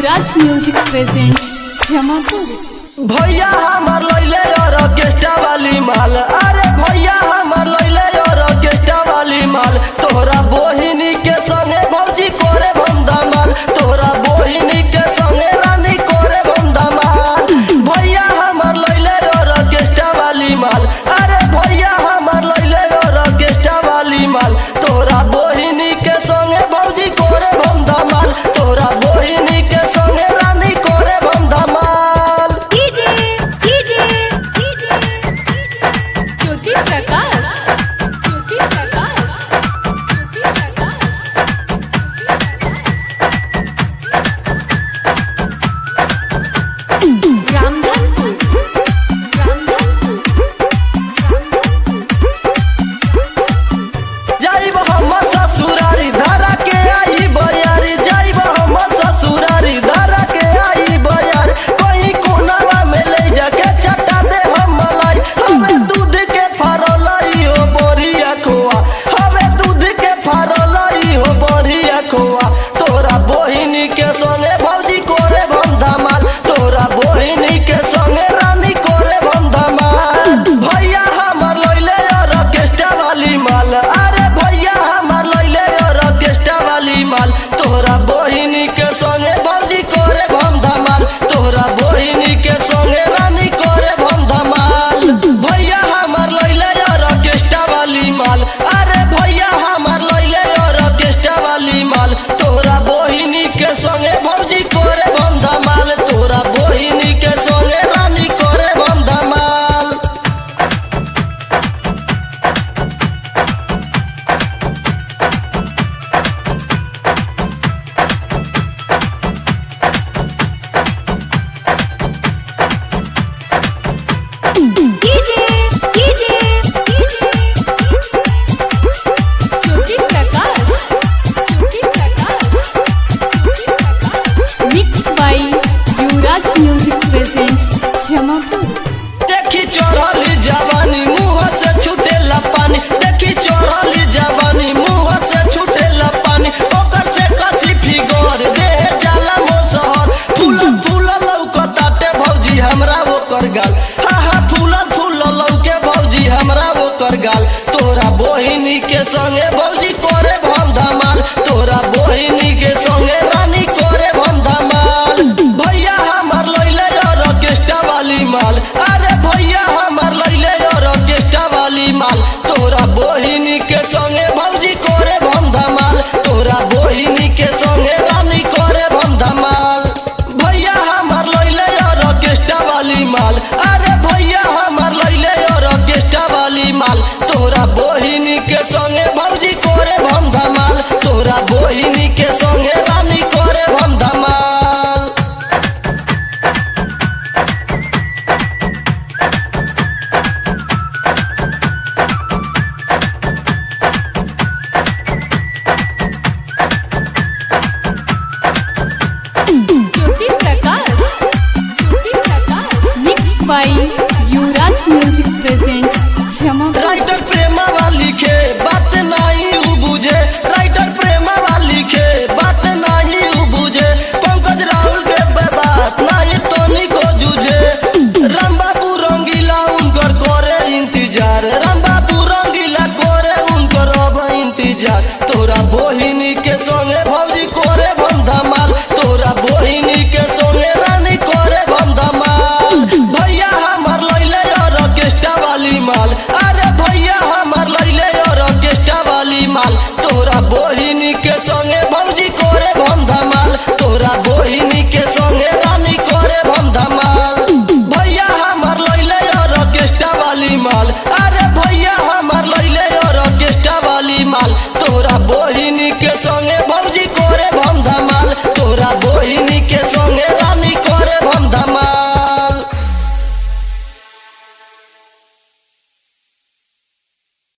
युवराज music presents Jamapur भैया हमार लैले और ऑर्केस्ट्रा वाली माल अरे भैया हमार लैले और ऑर्केस्ट्रा वाली माल तोहरा बोहिनी के संगे भौजी कोरे बंदा माल तोहरा बोहिनी के संगे रानी कोरे बंदा माल भैया हमार लैले और ऑर्केस्ट्रा वाली माल अरे भैया हमार लैले और ऑर्केस्ट्रा वाली माल तोहरा बोहिनी के संगे भौजी कोरे बंदा माल तोहरा बोहिनी के संगे रानी कोरे बंदा माल DJ DJ DJ Jyoti Prakash Jyoti Prakash Jyoti Prakash Ramdhanpur Ramdhanpur जाइब हम ससुरारी धारा के आई बयारी जाइब हम ससुरारी धारा के आई बयार कहीं कोनवा में ले जाके चटा दे हम मलाई हमें दूध के फारोलाई हो बोरिया खोआ हमें दूध के फारोलाई हो बोरिया खोआ तोरा बोहिनी के संगे भौजी कोरे बंधा माल तोरा बोहिनी के संगे रानी कोरे बंधा माल भैया हमर लैले और ऑर्केस्ट्रा वाली माल अरे भैया हमर लैले और ऑर्केस्ट्रा वाली माल तोरा बोहिनी के संगे भौजी कोरे बंधा माल तोरा बोहिनी के संगे रानी कोरे बंधा माल भैया हमर लैले और ऑर्केस्ट्रा वाली माल अरे भैया हमर लैले और ऑर्केस्ट्रा वाली माल तोरा बोहिनी के संगे भौजी कोरे बंधा माल तोरा बोहिनी के संगे रानी कोरे बंधा माल DJ DJ Jyoti Prakash Jyoti Prakash Jyoti Prakash mix by Yuvraj music presents Jamapur देखी चढ़ली जवानी मुंह से छूटेला पानी देखी चढ़ली जवानी मुंह से छूटेला पानी ओकर से कसी फिगर दे जाला मोर शहर फूल फूल लौकताटे भौजी हमरा ओकर गाल हा हा फूल फूल लौके भौजी हमरा ओकर गाल तोरा बोहिनी के संगे भौजी करे भम धमाल तोरा बोहिनी के संगे रानी करे भम धमाल भैया हमर लैले और ऑर्केस्ट्रा वाली माल अरे भैया हमर लैले और ऑर्केस्ट्रा वाली माल तोरा बोहिनी के संगे भौजी करे भम धमाल तोरा बोहिनी के संगे रानी करे भम धमाल भैया हमर लैले और ऑर्केस्ट्रा वाली माल अरे भैया हमर लैले और ऑर्केस्ट्रा वाली माल तोरा बोहिनी के संगे भौजी करे भम धमाल तोरा बोहिनी के संगे रानी करे भम धमाल ज्योति प्रकाश ज्योति प्रकाश मिक्स बाय